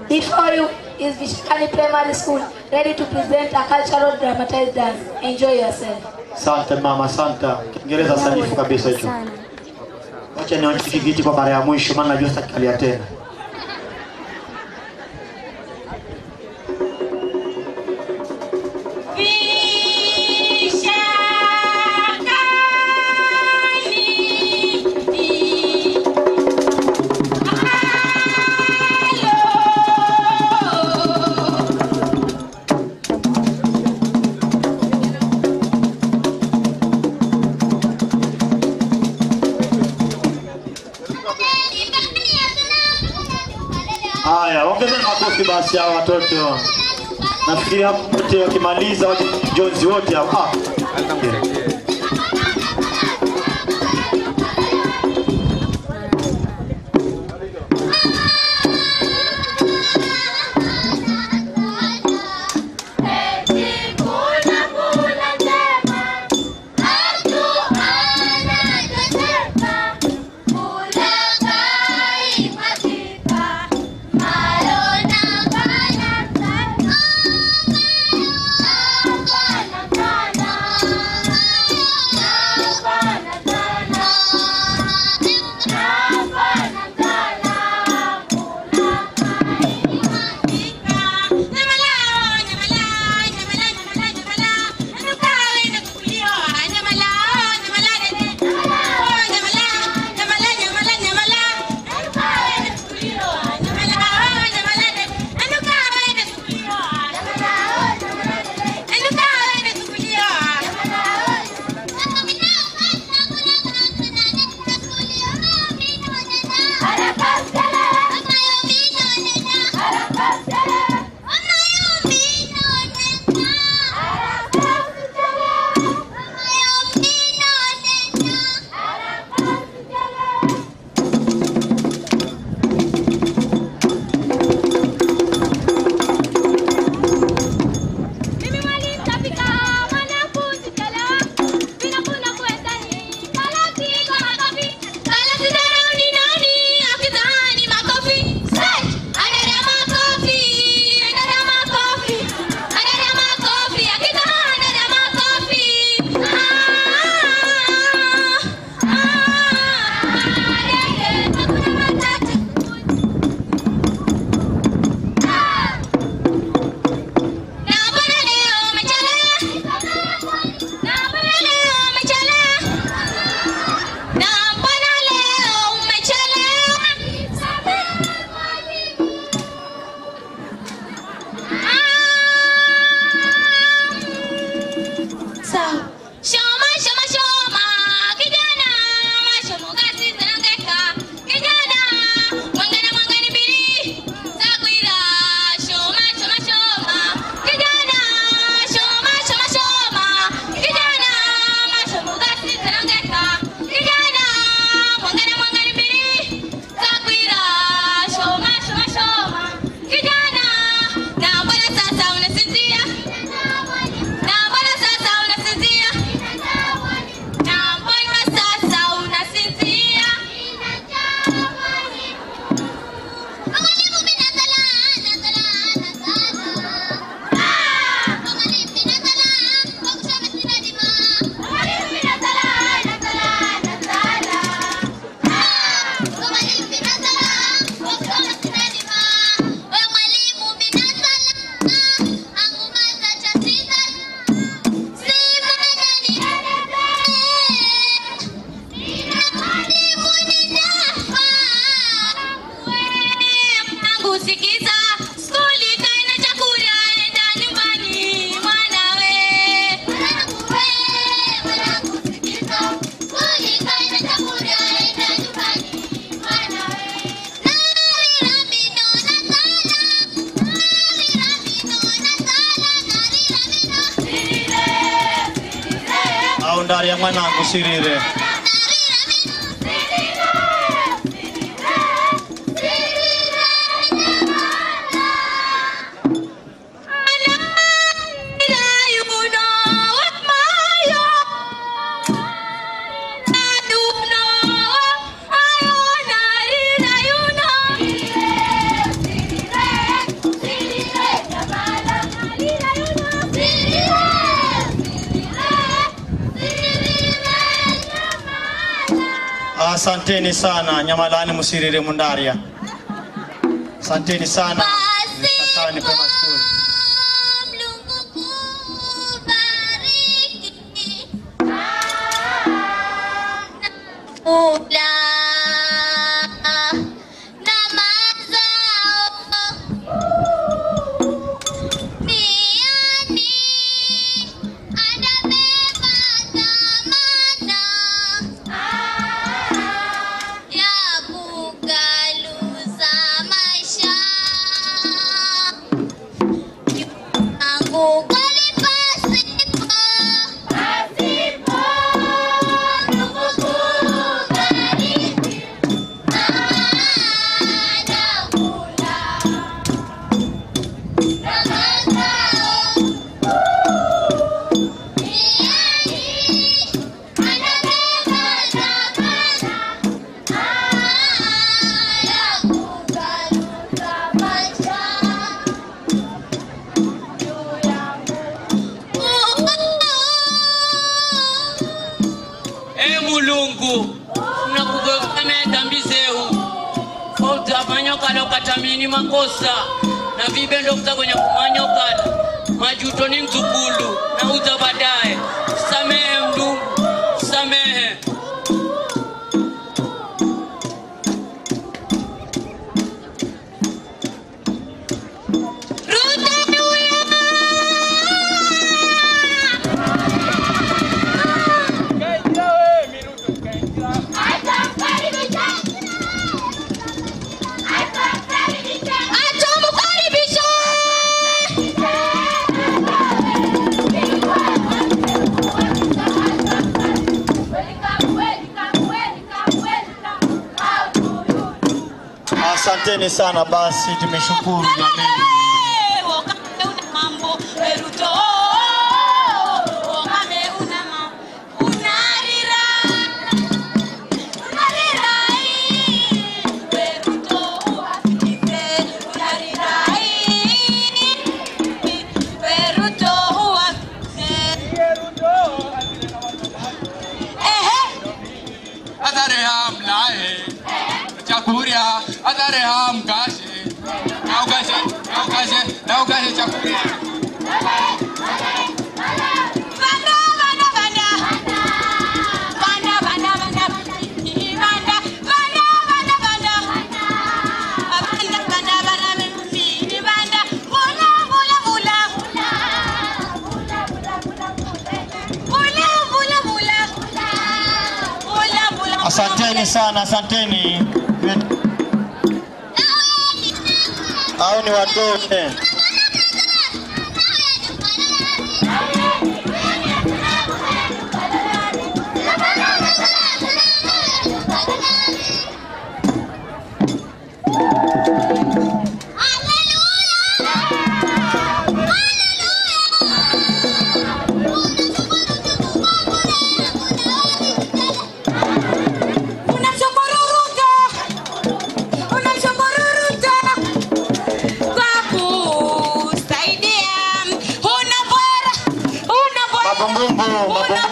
Before you is Vishakani Primary School, ready to present a cultural dramatized dance. Enjoy yourself. Asante mama, asante. Kiingereza sanifu kabisa hicho. Wacha nionyeshe kijiti kwa mara ya mwisho, maana najua sitakalia tena. Haya, ongezeni makofi basi hao watoto. Nafikiri hapo wote wakimaliza waje jonzi wote hao. Ah. Au ndari ya mwanangu sirire. Asanteni sana Nyamalani Musirire Mundaria. Asanteni sana Mishakani Primary School. Ula na mazao Miani anabeba dhamana ya kugaluza maisha yangu kweli pasipo pasipo ndugu kubariki anakula na mazao e mulungu nakugokana dhambi zehu outapanyokala ukatamini makosa na vibendo kuta kwenye kumanyokala majuto ni mzukulu na uza baadaye samehe mdungu samehe Asanteni sana basi, tumeshukuru jamani. Adare ham lae, chakuria, adare ham kashe, nau kashe, nau kashe, nau kashe chakuria. Asanteni sana, asanteni. Hao ni watoto. Mabumbumbu, mabumbumbu.